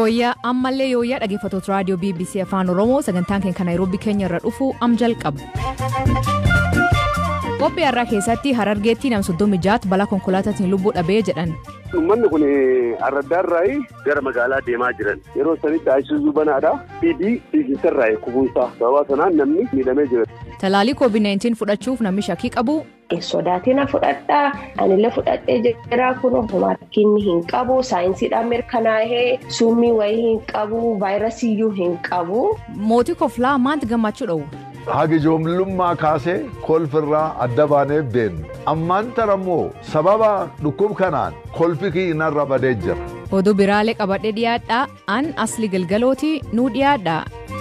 yooyyaa ammallee yooyyaa dhaggeeffattoota raadiyoo bbc afaan oromoo sagantaan keenya naayiroobii keenya irra dhufu am jalqabu. qophii har'aa keessatti harargeetti nam soddomii jaat balaa konkolaataatiin lubbuu dhabee jedhan. Uummanni kun arraddaarraa gara magaalaa deemaa jiran yeroo sanitti Ayisuuzuu banaadha. Fiidii fiiginsarraa kubuunsaa sababa sanaan namni miidhamee jira. Talaalii COVID-19 fudhachuuf namni shakkii qabu. Sodaatina fudhadhaa anillee fudhadhee jira kun rakkinni hin qabu saayinsiidhaan mirkanaa'ee summii wayii hin qabu vaayirasiiyyuu hin qabu. Mootii koflaa maanti gammachuu dha'u. Haga ijoollummaa kaasee kolfirraa adda baanee beennu ammaan tarammoo sababa dhukkub kanaan kolfi kiinarra badee jira. Oduu biraalee qabadhee dhiyaadhaa an asli galgalooti nuu dhiyaadhaa.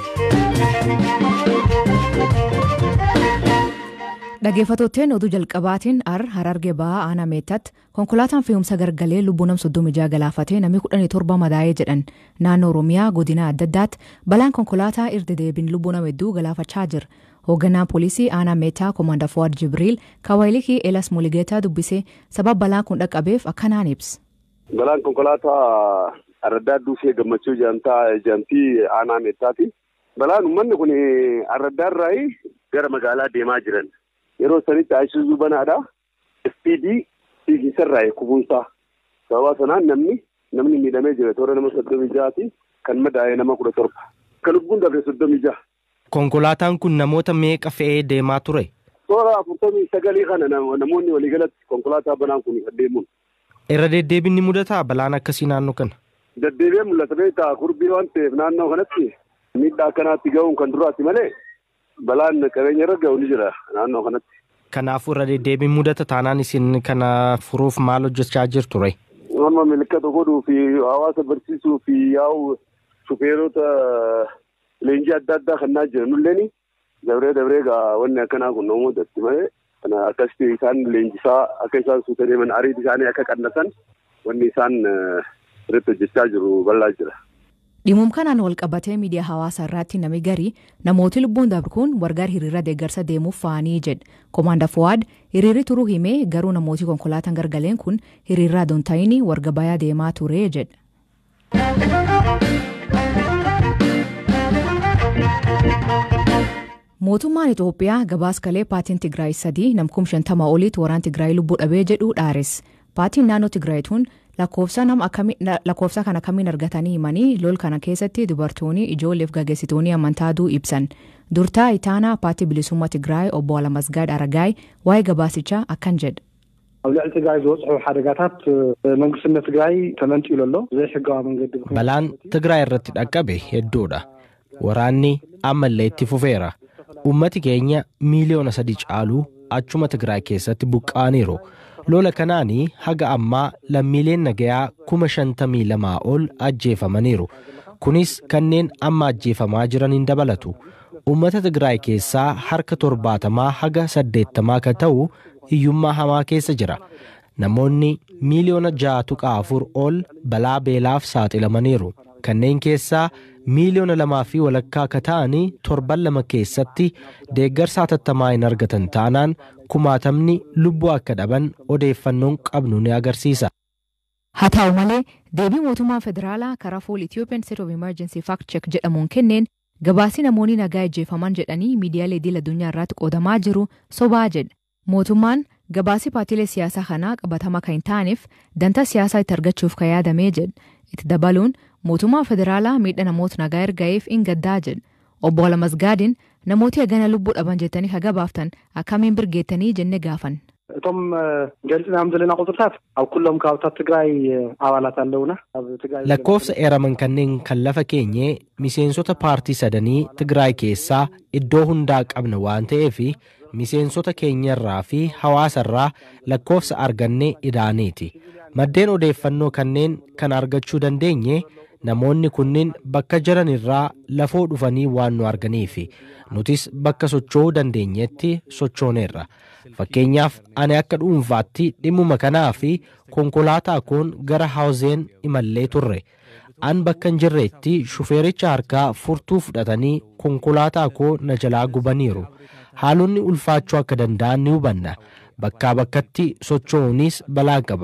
Dhaggeeffattootteen oduu jalqabaatiin ar hararge ba'aa aanaa meettatti konkolaataan fe'umsa gargalee lubbuu nam soddomii jaha galaafatee namni kudhanii torba madaa'ee jedhan naannoo oromiyaa godina adda addaatti balaan konkolaataa irra deebiin lubbuu nama hedduu galaafachaa jira. hoogganaan poolisii aanaa meettaa koomaandar fuwaad jibriil kawaayilikii elas muligeetaa dubbisee sababa balaan kun dhaqqabeef akkanaan ibsa. Balaan konkolaataa arraddaa duusee gammachuu jaamtii aanaa meettaati. Balaan uummanni kun arraddaarraa gara magaalaa deemaa jiran. Yeroo sanitti Ayisuuzuu banaadha. Ispiidii fiiginsarraa kubuunsaa. Sababa sanaan namni namni miidhamee jira. Toora nama soddomii jahaati. Kan madaa'e nama kudha torba. Kan lubbuun dabre soddomii jaha. Konkolaataan kun namoota meeqa fe'ee deemaa ture? Toora afurtamii sagalii kana namoonni waliigalatti konkolaataa banaan kun deemuun. Irra deddeebiin ni mudataa balaan akkasii naannoo kana? Deddeebi'ee mul'ata beektaa kurbii waan ta'eef naannoo kanatti miidhaa akkanaatti ga'uun kan duraati malee balaan qabeenya irra ga'u ni jira naannoo kanatti. Kanaafuu irra deddeebiin mudata taanaan isin kana furuuf maal hojjechaa jirtu ree? Amma milikkata godhuu fi hawaasa barsiisuu fi yaa'u shufeerota leenjii adda addaa kannaa jiran nulleen dabree dabree gaa wanni akkanaa kun namootatti malee kana akkasitti isaan leenjisaa akka isaan suuta deeman ariiti isaanii akka qannatan wanni isaan irratti hojjechaa jiru bal'aa jira. Dhimuma kanaan wal qabatee miidiyaa hawaasaa irratti namni garii namooti lubbuun darbe kun wargaar hiriira deeggarsa deemuuf fa'anii jedhe. Koomaandar Fuwaad hiriirri turuu himee garuu namooti konkolaataan gargaleen kun hiriirraa doontaayinii warga bayaa deemaa ture jedhe. Mootummaan Itoophiyaa gabaaskalee paatiin Tigraay sadii namkum shantama oliitti waraan Tigraay lubbuu dhabee jedhu dhaares. Paatiin naannoo Tigraay tun lakkoofsa kana akkamiin argatanii himanii lol kana keessatti dubartoonni ijoolleef gaggeessitoonni amantaaduu ibsan. Durtaa itaanaa paatii bilisummaa Tigraay obbo Alamasgaad Aragaay waa'ee gabaasichaa akkan jedhe. ኣብ ልዕሊ ትግራይ ዝበፅሑ ሓደጋታት መንግስትነት ትግራይ ተመንጢሉ ኣሎ ብዘይ ሕጋዊ መንገዲ Balaan Tigraay irratti dhaqqabe hedduudha. Waraanni ammallee itti fufeera. Uummati keenya miiliyoona sadii caaluu achuma Tigraay keessatti buqqa'aniiru. Lola kanaanii haga ammaa lammiileen nagayaa kuma shantamii lamaa ol ajjeefamaniiru. Kunis kanneen amma ajjeefamaa jiran hin dabalatu. Uummata Tigraay keessaa harka torbaatamaa haga saddeettamaa kan ta'u hiyyummaa hamaa keessa jira. Namoonni miiliyoona ja'a tuqaa afur ol balaa beelaaf saaxilamaniiru. Kanneen keessaa miiliyoona lamaa fi walakkaa akka ta'anii torban lama keessatti deeggarsa hatattamaa hin argatan taanaan kumaatamni lubbuu akka dhaban odeeffannoon qabnu ni agarsiisa. Haa ta'u malee deebii mootummaa federaalaa karaa fuul Ethiopian State of Emergency Fact Check jedhamuun kenneen gabaasii namoonni nagaa ajjeefaman jedhanii miidiyaalee idil addunyaa irratti qoodamaa jiru sobaa jedha. Mootummaan gabaasii paartiilee siyaasaa kanaa qabatama kan hin taaneef dantaa siyaasaa itti argachuuf kan yaadamee jedha. Itti dabaluun mootummaa federaalaa miidha namoota nagaa ergaa'eef hin gaddaa jedha. Obbo Alamasgaadin namooti hagana lubbuu dhaban jettanii ka gabaaftan akkamiin birgeettanii jenne gaafan. እቶም ገሊፅናዮም ዘለና ቁፅርታት ኣብ ኩሎም ከባብታት ትግራይ ኣባላት ኣለውና ኣብ ትግራይ Lakkoofsa eeraman kanneen kan lafa keenyee miseensota paartii sadanii Tigraay keessaa iddoo hundaa qabna waan ta'eef miseensota keenyarraa fi hawaasarraa lakkoofsa argannee idaaneeti. Maddeen odeeffannoo kanneen kan argachuu dandeenye namoonni kunniin bakka jiran irraa lafoo dhufanii waan nu arganiifi nutis bakka socho'uu dandeenyetti sochooneerra. Fakkeenyaaf ani akka dhuunfaatti dhimmuma kanaa fi konkolaataa koon gara haawuzeen imallee turre. An bakka hin jirreetti shufeericha harkaa furtuu fudhatanii konkolaataa koo na jalaa gubaniiru. Haalonni ulfaachuu akka danda'an ni hubanna. Bakkaa bakkatti socho'uunis balaa qaba.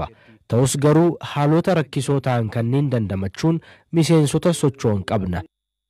Ta'us garuu haalota rakkisoo ta'an kanneen dandamachuun miseensota socho'an qabna.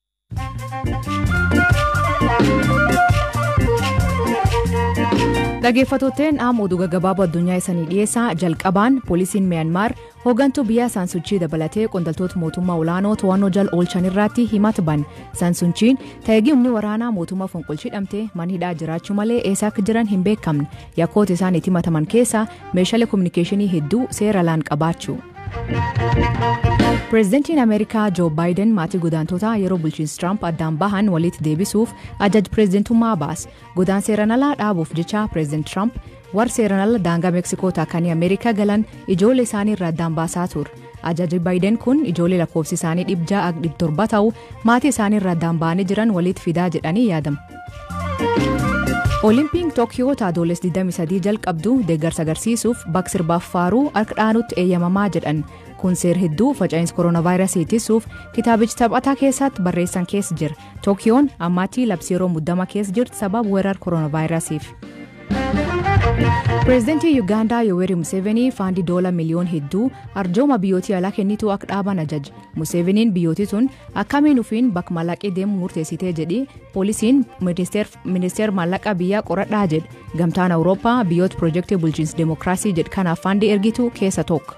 Dhaggeeffattootteen amma oduu gaggabaaboo addunyaa isanii dhiyeessaa jalqabaan poolisiin Miyaanmaar hooggantuu biyyaa Saansuchii dabalatee qondaaltota mootummaa olaanoo to'annoo jala oolchan irratti himata ban Saansuchiin ta'eegii humni waraanaa mootummaa fonqolchidhamte mana hidhaa jiraachuu malee eessa akka jiran hin beekamne yakkoota isaan itti himataman keessaa meeshaalee kominikeeshinii hedduu seera laan qabaachuu. Pireezidantiin Ameerikaa Joo Baayiden maatii godaantotaa yeroo bulchiinsi Tiraamp addaan bahan walitti deebisuuf ajaj pireezidantummaa baas. Godaan seeran alaa dhaabuuf jecha pireezidant Tiraamp warra seeran ala daangaa Meeksikoo taakanii Ameerikaa galan ijoollee isaanii irraa addaan baasaa ture. Ajajji Baayiden kun ijoollee lakkoofsi isaanii dhibjaa ag dhib torba ta'u maatii isaanii irraa addaan ba'anii jiran walitti fidaa jedhanii yaadamu. Olimpiin Tookiyoo taadoles 23 jalqabdu deeggarsa agarsiisuuf bakka sirbaaf faaruu harka dhaanutti eeyyamamaa jedhan kun seer hedduu faca'insa kooronaavaayirasii ittisuuf kitaabichi taphataa keessatti barreessan keessa jira tookiyoon ammaatti labsii yeroo muddama keessa jirti sababa weerara kooronaavaayirasiif. pireezidantii yuugaandaa yoweri museveenii faandii doola miliyoon hedduu arjooma biyyootii alaa kennituu akka dhaaban ajaje museveeniin biyyootii tun akkamiin ufiin bakka maallaqee deemu murteessitee jedhi poolisiin ministeer maallaqa biyyaa qoradhaa jedhe gamtaan awurooppaa biyyoota piroojeektii bulchiinsa deemokiraasii jedhe kanaaf faandii ergitu keessa tokko.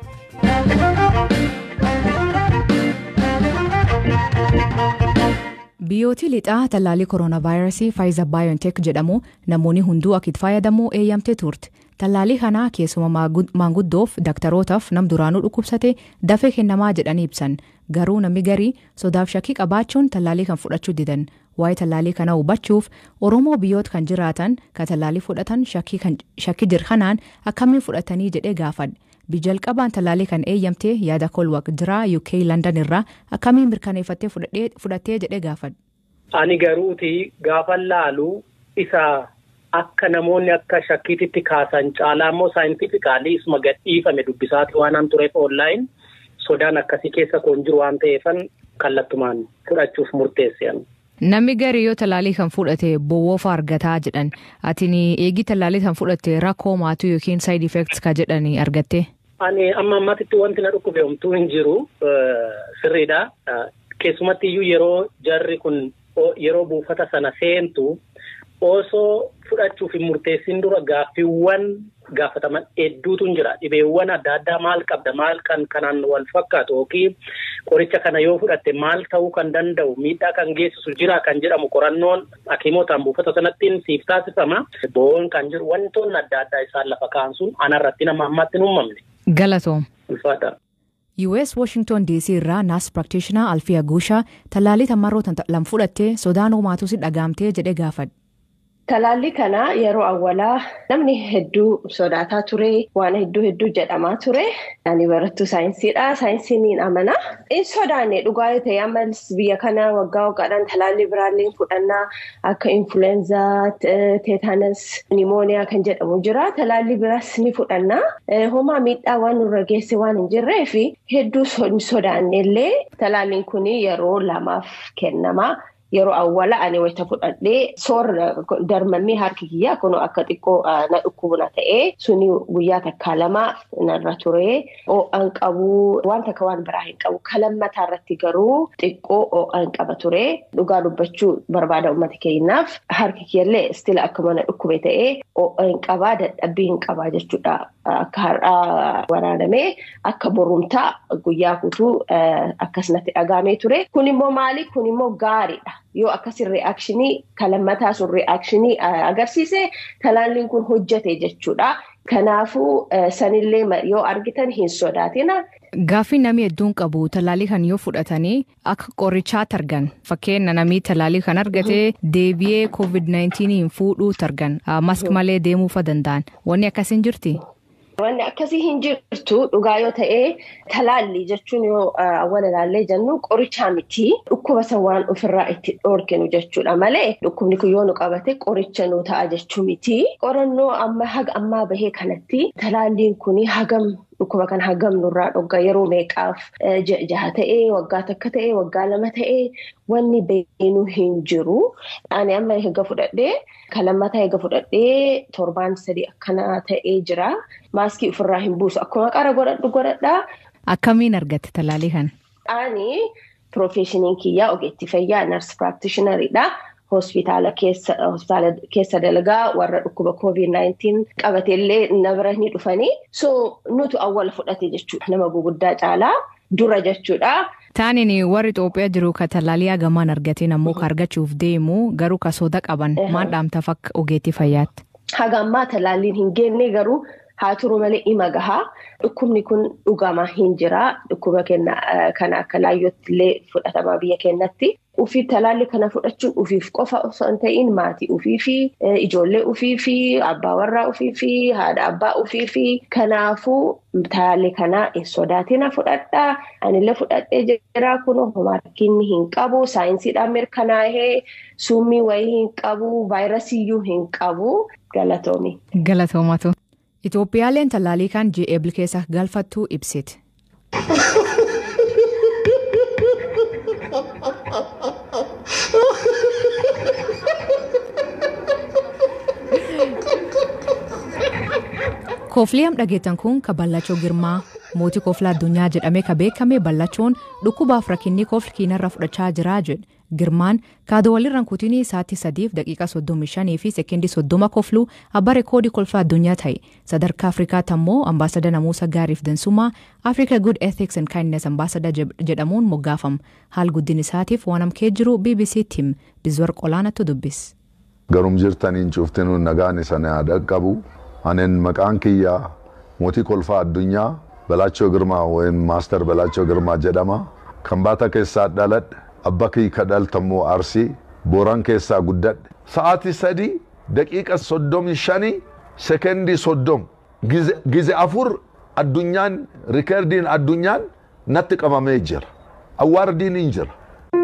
biyyootii lixaa tallaalii kooronaavaayirasii faayiza baayonteek jedhamu namoonni hunduu akka itti fayyadamuu eeyyamtee turte tallaalii kanaa keessuma maanguddoof daktarootaaf nam duraanuu dhukkubsate dafee kennamaa jedhanii ibsan garuu namni garii sodaaf shakkii qabaachuun tallaalii kan fudhachuu didan waa'ee tallaalii kana hubachuuf oromoo biyyoota kan jiraatan kan tallaalii fudhatan shakkii jir kanaan akkamiin fudhatanii jedhee gaafadhe. bijalqabaan tallaalii kan eeyyamtee yaada kolwaq jiraa uk landan irraa akkamiin mirkaneeffattee fudhattee jedhee gaafadhe. Ani garuuti gaafa laalu isa akka namoonni akka shakkiititti kaasan caalaa immoo saayintifikaalii isuma gadhiifame dubbisaati waan an tureef oonlaayin sodaan akkasii keessa koon jiru waan ta'eefan kallattumaan fudhachuuf murteessean. Namni garii yoo tallaalii kan fudhate bowwoofa argataa jedhan atiin eegii tallaalii kan fudhatte rakkoo maatuu yookiin saayid effeektis ka jedhani argatte. Ani amma ammatitti wanti na dhukkube homtuu hin jiru sirriidha. Keessumatti iyyuu yeroo jarri kun yeroo buufata sana seentu osoo fudhachuuf hin murteessin dura gaaffiiwwan gaafataman hedduutu jira. Dhibeewwan adda addaa maal qabda maal kan kanaan wal fakkaatu yookiin qoricha kana yoo fudhatte maal ta'uu kan danda'u miidhaa kan geessisu jira kan jedhamu qorannoon hakiimootaan buufata sanattiin siif taasifama. Bo'oon kan jiru wantoonni adda addaa isaan lafa kaa'an sun anarratti nama ammatti hin uumamne. Galatoom. Ulfaata. US Washington DC irraa naas praktiishinaa Alfiya Guushaa tallaalii tamarroota lam fudhattee sodaan uumaatus dhagaamtee jedhee gaafadhe. Talaallii kana yeroo awwalaa namni hedduu sodaataa ture waan hedduu hedduu jedhamaa ture. Ani barattuu saayinsiidha. Saayinsiin ni amana. In sodaanne dhugaa yoo ta'e ammas biyya kana waggaa waggaadhaan talaallii biraallee fudhannaa akka influenzaa, teetanas, nimooniyaa kan jedhamu jira. Talaallii biraas ni fudhannaa. Homaa miidhaa waan nurra geesse waan hin jirreef hedduu sodaanne illee talaalliin kun yeroo lamaaf kennama. Yeroo awwala ani wayita fudhadhee soorra darmammii harki kiyyaa kun akka xiqqoo na dhukkubna ta'ee suni guyyaa takkaa lama narra ture. Oo'an qabu waan takka waan biraa hin qabu. Kalammataa irratti garuu xiqqoo oo'an qaba ture. Dhugaa dubbachuu barbaada uummata keenyaaf harki kiyyallee istila akkuma na dhukkube ta'ee oo'an qabaa dadhabbii hin qabaa jechuudha. Akka har'aa waraanamee akka borumtaa guyyaa guutuu akkasumatti dhagaamee ture. Kun immoo maali? Kun immoo gaariidha. Yoo akkasii re'aakshinii kalammataa sun re'aakshinii agarsiise talaalliin kun hojjete jechuudha. Kanaafuu sanillee yoo argitan hin sodaatina. Gaaffii namni hedduun qabu talaalii kan yoo fudhatanii akka qorichaatti argan fakkeenya namni talaalii kan argate deebi'ee COVID-19 hin fuudhuu argan mask malee deemuufa danda'an wanni akkasiin jirti. Wanni akkasii hin jirtu dhugaa yoo ta'e talaallii jechuun yoo awwala ilaallee jennu qorichaa miti dhukkuba san waan ofirraa itti dhoorkinu jechuudha malee dhukkubni kun yoo nu qabate qoricha nu ta'a jechuu miti. Qorannoo amma haga ammaa bahee kanatti talaalliin kun hagam dhukkuba kana hagam nurraa dhogga yeroo meeqaaf jaha ta'ee waggaa takka ta'ee waggaa lama ta'ee wanni beeknu hin jiru. Ani amma eega fudhadhee kan lammataa eega fudhadhee torbaan sadii akkana ta'ee jira. Maaskii ofirraa hin buusu akkuma qara godhadhu godhadhaa. Akkamiin argatte talaalii kana? Ani piroofeeshiniin kiyyaa ogeettii fayyaa nars piraaktishinariidha. hospitaala keessa hospitaala keessa dalagaa warra dhukkuba covid-19 qabateellee na bira ni dhufanii so nutu awwala fudhate jechuudha nama guguddaa caalaa dura jechuudha. Taaniin warri Itoophiyaa jiru ka talaalii hagamaan argatiin ammoo ka argachuuf deemu garuu ka soda qaban maal dhaamtaaf akka ogeettii fayyaatti. Haga ammaa talaaliin hin geenne garuu haa turu malee ima gahaa dhukkubni kun dhugamaa hin jira dhukkuba kana akka laayyootti illee fudhatamaa biyya keenyatti. Ufii talaalli kana fudhachuun ufiif qofa osoo hin ta'in maatii ufii fi ijoollee ufii fi abbaa warraa ufii fi haadha abbaa ufii fi kanaafuu talaalli kana hin sodaatina fudhadhaa. Anillee fudhadhee jira kun rakkinni hin qabu saayinsiidhaan mirkanaa'ee summii wayii hin qabu vaayirasiiyyuu hin qabu galatoomi. Galatoomatu. Itoophiyaaleen talaalii kan GEBL keessa galfattuu ibsiti. Koofliyam dhageettan kun ka Ballachoo Girmaa mootii kooflaa addunyaa jedhamee ka beekame Ballachoon dhukkubaaf rakkinni koofli kiinarra fudhachaa jiraa jedhe. Girmaan kaadoo walirraan kutinii sa'aatii sadiif daqiiqaa soddomii shanii fi seekendii soddoma koofluu abbaa reekoodii kolfaa addunyaa ta'e. Sadarkaa Afrikaatti ammoo ambaasada namuusa gaariif dansumaa Africa Good Ethics and Kindness ambaasada jedhamuun moggaafama. Haal guddin isaatiif waan amkee jiru BBC Tim Bizwar Qolaanatu dubbis. Garum jirtaniin cuuftinuu nagaan isa dhaqqabu. Anen maqaan kiyyaa mootii kolfaa addunyaa Balaachoo Girmaa yookiin Maaster Balaachoo Girmaa jedhama. Kan baata keessaa dhaladhe abba kiyya ka dhaltammoo Arsii Booran keessaa guddadhe. Sa'aatii sadii daqiiqa soddomii shanii sekendii soddom gize afur addunyaan rikeerdiin addunyaan natti qabamee jira. Awwaardiin hin jira.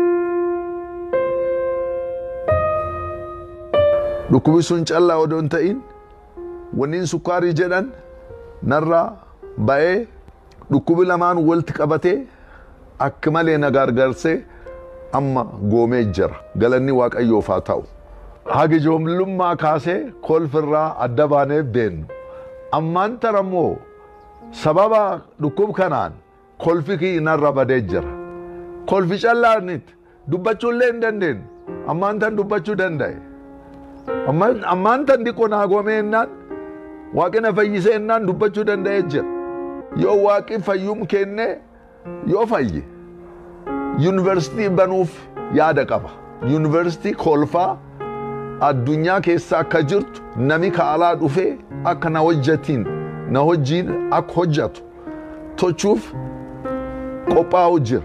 Dhukkubi sun callaa odoo hin ta'in wanniin sukkaarii jedhan narraa ba'ee dhukkubi lamaan walitti qabatee akka malee na gargaarsee amma goomee jira galanni waaqayyoof haa ta'u. Haga ijoollummaa kaasee kolfirraa adda baanee beennu ammaan tarammoo sababa dhukkub kanaan kolfi kiyya narra badee jira. Kolfi callaanitti dubbachuullee hin dandeenyu ammaan tan dubbachuu danda'e. Ammaan tan dhiqoo naa goomee jennaan waaqni fayyisee jennaan dubbachuu danda'ee jira. Yoo waaqi fayyum kennee yoo fayye yuunivarsiitii banuuf yaada qaba. Yuunivarsiitii kolfaa addunyaa keessa akka jirtu nami kaalaa dhufee akka na hojjetiin na hojiin akka hojjetu tochuuf qophaa'u jira.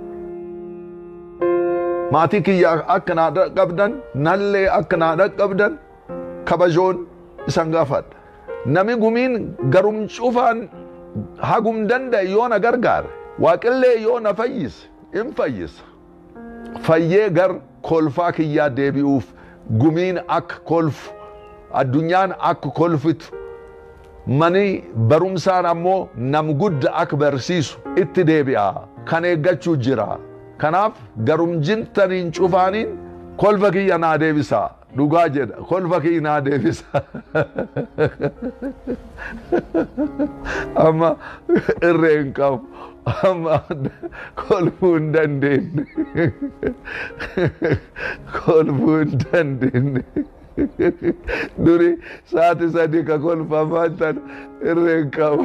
Maatii kiyyaa akka naa dhaqqabdan nallee akka naa dhaqqabdan kabajoon isan gaafadha. Nami gumiin garum cufaan hagum danda'e yoo na gargaare waaqillee yoo na fayyise in fayyisa. Fayyee gar kolfaa kiyyaa deebi'uuf gumiin akka kolfu addunyaan akka kolfitu mani barumsaan ammoo nam gudda akka barsiisu itti deebi'a kan eeggachuu jira. Kanaaf garum jirtaniin cufaaniin kolfa kiyya naa deebisa. Dhugaa jedha kolfa kiyya naa deebisa. Amma irree hin qabu. Amma kolfuu hin dandeenye. Kolfuu hin dandeenye. Duri sa'aati sadii ka kolfamaa tan irree hin qabu.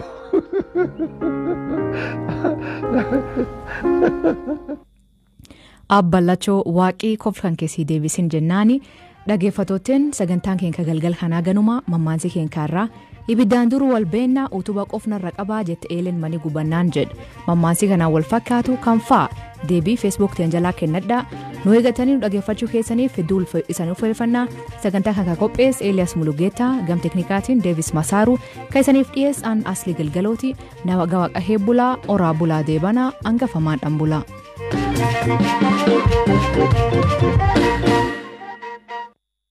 Abballachoo waaqii kolfan keessii deebisin jennaani dhageeffatooteen sagantaan keenya galgal kanaa ganuma mammaansi keenyaarraa ibiddaan duru wal beennaa utuba qofnarra qabaa jette eelen mani gubannaan jedhe mammaansi kanaan wal fakkaatu kan fa'a deebii feesbuuk jalaa kennadhaa nu eegatanii nu dhageeffachuu keessaniif hedduu isan uffeeffannaa sagantaa kana qophees eeliyaas mulugeetaa gam teknikaatiin deevis masaaru kan isaniif dhiyeessan asli galgalooti nama gawaqa heebbulaa oraa bulaa deebanaa hangafamaan dhan bulaa. Thank you.